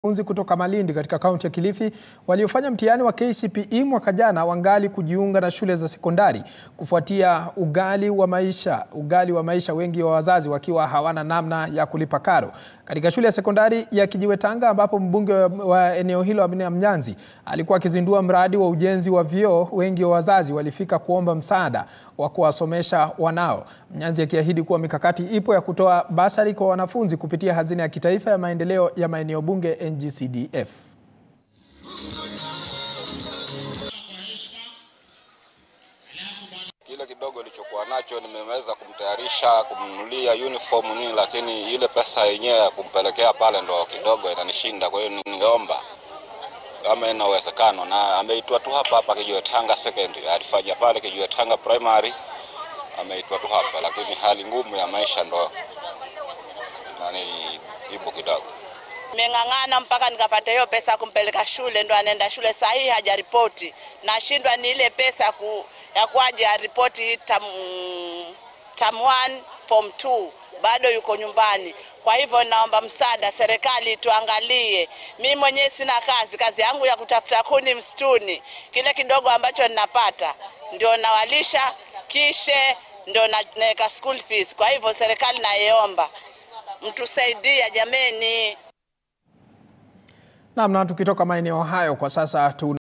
Wanafunzi kutoka Malindi katika kaunti ya Kilifi waliofanya mtihani wa KCPE mwaka jana wangali kujiunga na shule za sekondari kufuatia ughali wa maisha, ughali wa maisha, wengi wa wazazi wakiwa hawana namna ya kulipa karo. Katika shule ya sekondari ya Kijiwe Tanga ambapo mbunge wa eneo hilo Amina Mnyanzi alikuwa akizindua mradi wa ujenzi wa vyoo, wengi wa wazazi walifika kuomba msaada wa kuwasomesha wanao. Mnyanzi akiahidi kuwa mikakati ipo ya kutoa basari kwa wanafunzi kupitia hazina ya kitaifa ya maendeleo ya maeneo bunge NGCDF. Kile kidogo nilichokuwa nacho nimeweza kumtayarisha kumnunulia uniform nini, lakini ile pesa yenyewe ya kumpelekea pale ndo kidogo inanishinda. Kwa hiyo ningeomba kama ina uwezekano, na ameitwa tu hapa hapa Kijiwe Tanga secondary, alifanya pale Kijiwe Tanga primary, ameitwa tu hapa, lakini hali ngumu ya maisha ndo nani ipo kidogo. Nimeng'ang'ana mpaka nikapata hiyo pesa kumpeleka shule, ndo anaenda shule saa hii hajaripoti. Nashindwa ni ile pesa ku, ya kuaje aripoti tam, tam 1 form 2 bado yuko nyumbani. Kwa hivyo naomba msaada, serikali tuangalie. Mimi mwenyewe sina kazi, kazi yangu ya kutafuta kuni msituni. Kile kidogo ambacho ninapata ndio nawalisha, kishe ndio na- naweka school fees. Kwa hivyo serikali naiomba mtusaidia jameni. Naam, na tukitoka maeneo hayo kwa sasa tu